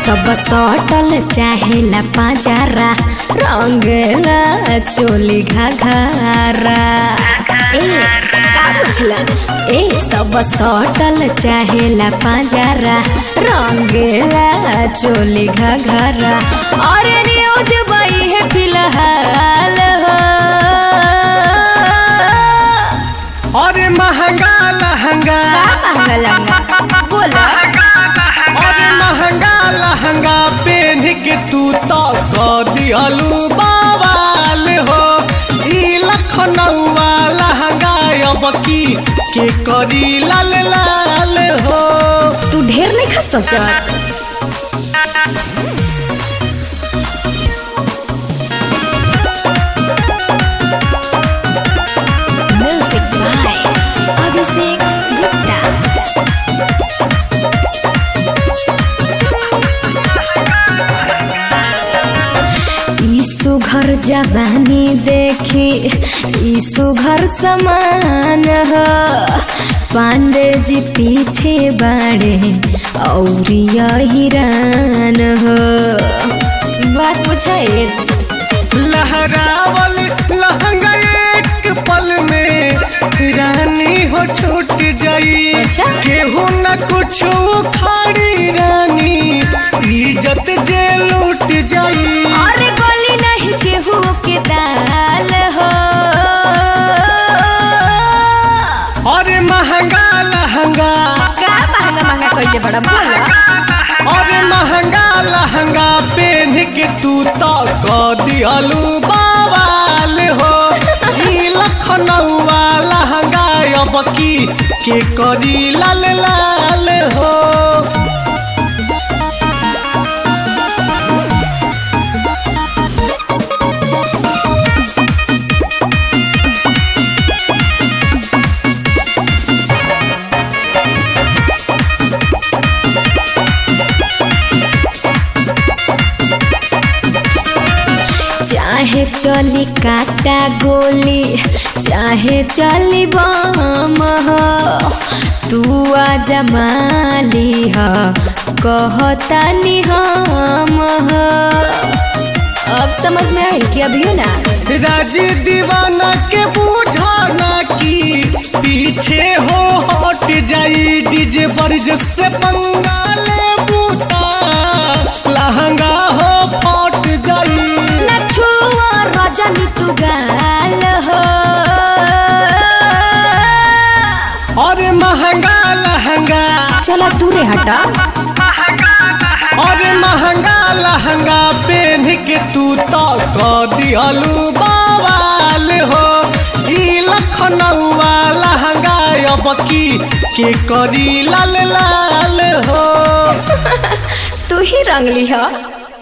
सब सटल चाहेला पाजारा रंगला चोली घाघरा ए का बुझला ए सब सटल चाहेला पाजारा रंगला चोली घाघरा अरे न्यूज बई है फिलहाल हो अरे महंगा लहंगा का महंगा लहंगा बोला अरे महंगा लहंगा पेन के तू तो क दिहलू बवाल हो ई लखनऊआ लहंगा अब की के करी लाल लाल हो तू ढेर नहीं खा सोचत म्यूजिक बाय अभिषेक गुप्ता ई सुघर जवानी देखी ई सुघर समान हो पांडे जी पीछे बाड़े औरिया हिरान हो बात पूछे लहरावल लहंगा एक पल में रानी हो छूट जाई अच्छा। केहू न कुछ खाड़ी रानी इज्जत जे लूट जाई अरे गोली नहीं केहू के दाल हो अरे महंगा लहंगा का महंगा महंगा कइले बड़ा बोला अरे महंगा लहंगा पहन के तू तो क दिहलू बवाल हो ई लखनऊआ लहंगा अब की के करी लाल लाल हो चाहे चली काटा गोली चाहे चली बम हो तू आजा माली हो कहता नि हम हो अब समझ में आई कि अभी ना राजी दीवाना के बुझाना की पीछे हो हट जाई डीजे बरज से बंगाले बूता लहंगा हो फट जाई न छुआ रजनी तू गाल हो अरे महंगा लहंगा चला दूरे हटा अरे महंगा लहंगा पहन के तू तो क दिहलू बवाल हो ई लखनऊआ लहंगा अब की के करी लाल लाल हो तू ही रंगली हो